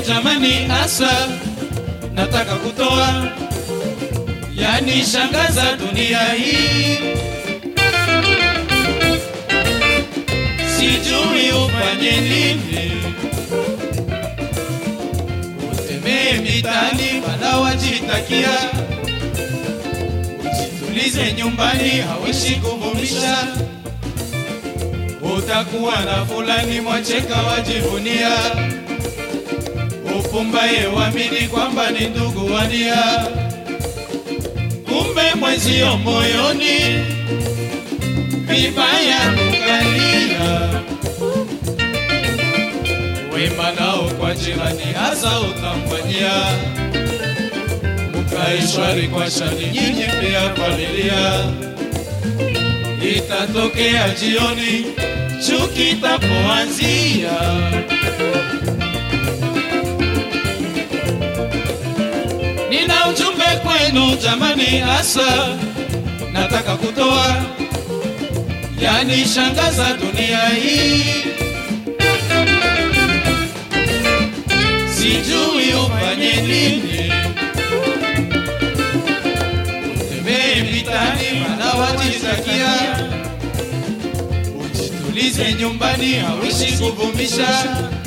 jamani, asa nataka kutoa, yani shangaza dunia hii, sijui ufanye nini, utembee mitani wala wajitakia, ujitulize nyumbani, hawishi kuvumisha utakuwa na fulani mwacheka wajivunia, upumbaye wamini kwamba ni ndugu wania, kumbe mwenzio moyoni vibaya kukalia. Wema nao kwa jirani hasa utamfanyia, mkae shwari kwa shani, nyinyi pia familia itatokea jioni chuki itapoanzia. Nina ujumbe kwenu jamani, hasa nataka kutoa, yani shangaza dunia hii, sijui ufanye nini, utembee vitani, mana wajitakia Ujitulize nyumbani, hawishi kuvumisha,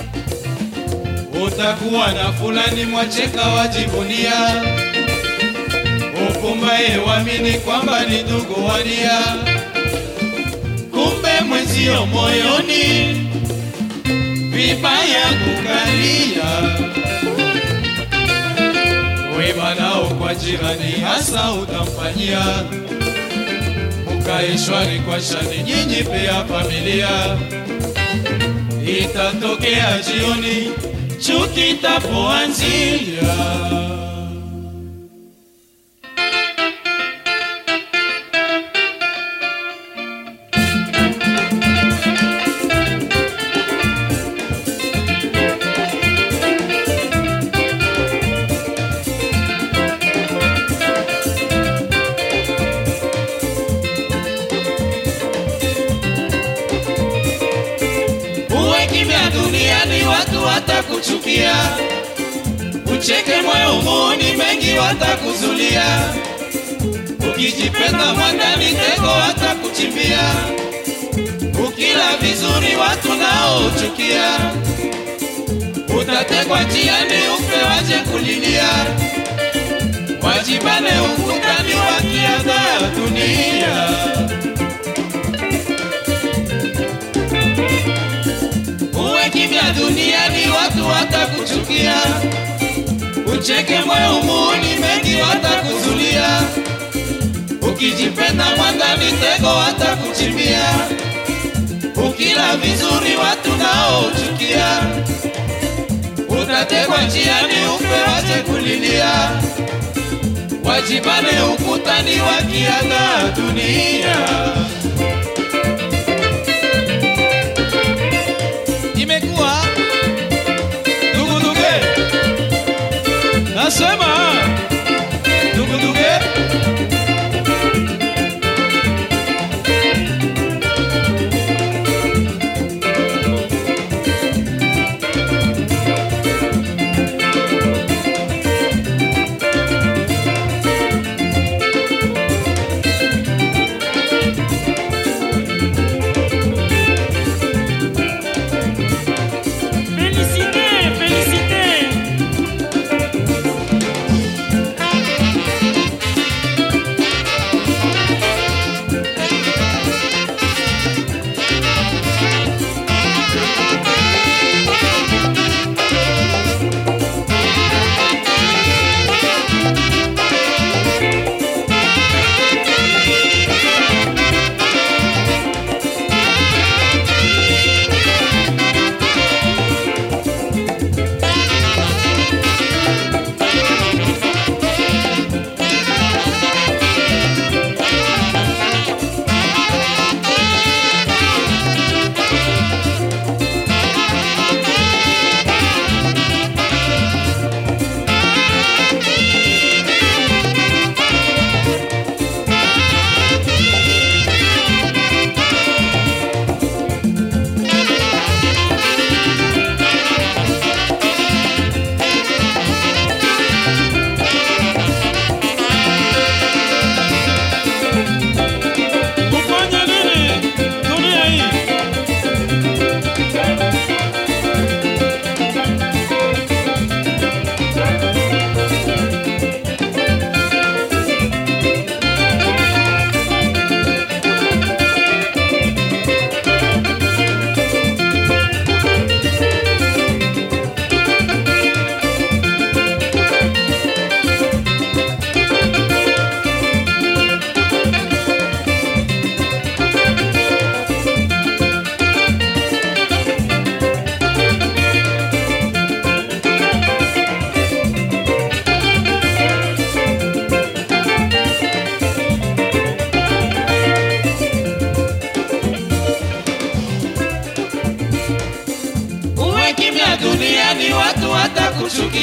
utakuwa na fulani mwacheka wajivunia, upumbaye wamini kwamba ni ndugu wania, kumbe mwenzio moyoni vibaya kukalia. Wema nao kwa jirani hasa utamfanyia mkae shwari kwa shani, nyinyi pia familia. Itatokea jioni chuki itapoanzia. Uwe kimya duniani, watu watakuchukia, ucheke moyo muoni, mengi watakuzulia. Ukijipenda mwandani, tego watakuchimbia. Ukila vizuri, watu nao uchukia. Utatekwa njiani, ufe waje kulilia, wajibane ukutani, wakiaga dunia. Uwe kimya duniani, watu watakuchukia, ucheke moyo muoni, mengi watakuzulia. Ukijipenda mwandani, tego watakuchimbia. Ukila vizuri, watu nao uchukia. Utatekwa njiani, ufe wache kulilia, wajibane ukutani, wakiaga dunia. imekuwa duguduge, nasema duguduge.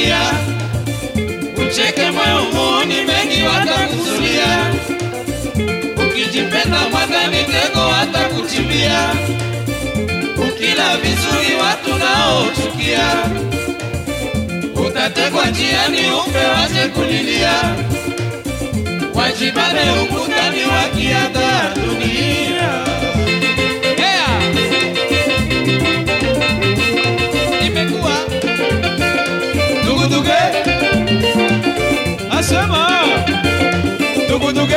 dunia. Ucheke moyo muoni mengi watakuzulia, ukijipenda mwakani tego watakuchimbia, ukila vizuri watu nao chukia, utatekwa njiani ufe wache kulilia, wajibane ukutani wakiaga dunia. Yeah! Imekuwa duguduge, asema duguduge